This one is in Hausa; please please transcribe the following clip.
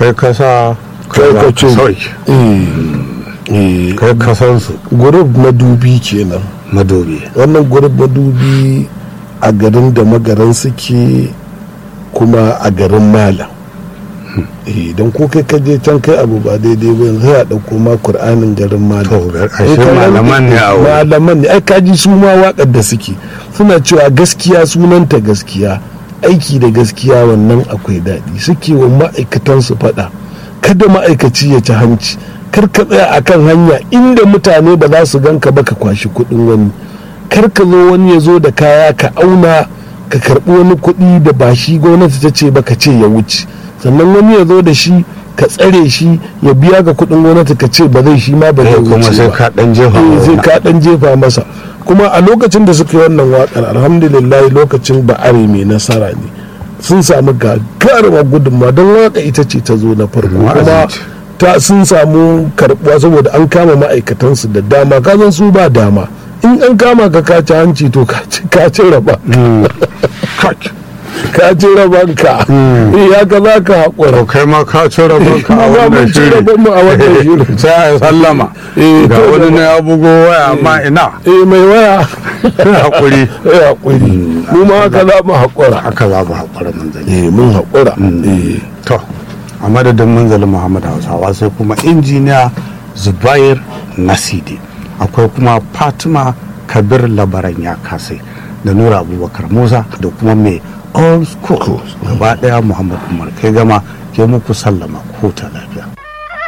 kai kasa kai ka ce sauki eh, eh, kai kasansu gurub madubi kenan madobi wannan gurub madubi a garin da magaran suke kuma a garin malam idan ko kai ka je can kai abu ba daidai ba yanzu ya dauko ma qur'anin garin malam To, ga- ashe Eh, ka gani? malaman ne a wurin. malaman ne ai kaji su ma waƙar da suke suna cewa gaskiya sunanta gaskiya aiki da gaskiya wannan akwai daɗi suke wa ma'aikatan su faɗa kada ma'aikaci ya ci hanci kar ka tsaya akan hanya inda mutane ba za su ganka ba ka kwashi kuɗin wani kar ka zo wani ya zo da kaya ka auna ka karɓi wani kuɗi da ba shi gwamnati ta ce ba ka ce ya wuce sannan wani ya zo da shi ka tsare shi ya biya ga kuɗin gwamnati ka ce ba zai shi ma ba zai wuce kuma sai ba. ka dan jefa Eh, zai wani. ka dan jefa masa kuma a lokacin da suka yi wannan wakar alhamdulillah lokacin ba'are mai nasara ne sun samu gagarumar gudunmawa don waka ita ce ta zo na farko Wa'azi kuma ce. ta sun samu karbuwa saboda an kama ma'aikatansu da dama kazan su ba dama in an kama ka kaci hanci to ka ci- ka ci raba Kak. ka ci rabanka eh ya ka za ka haƙura to kai ma ka ci rabon ka a Ma za mu wannan ci shiri rabon mu a wannan shirin. sai a sallama Eh, ga to wani jama'a. ne ya bugo waya amma ina eh mai waya hakuri eh haƙuri mu ma haka za mu haƙura haka za mu haƙura manzali eh mun haƙura eh to a madadin manzali muhammad hausawa sai kuma injiniya zubair nasidi akwai kuma fatima kabir labaran ya kasai da nura abubakar musa da kuma mai old school gaba daya muhammad umar kai gama ke muku sallama ko ta lafiya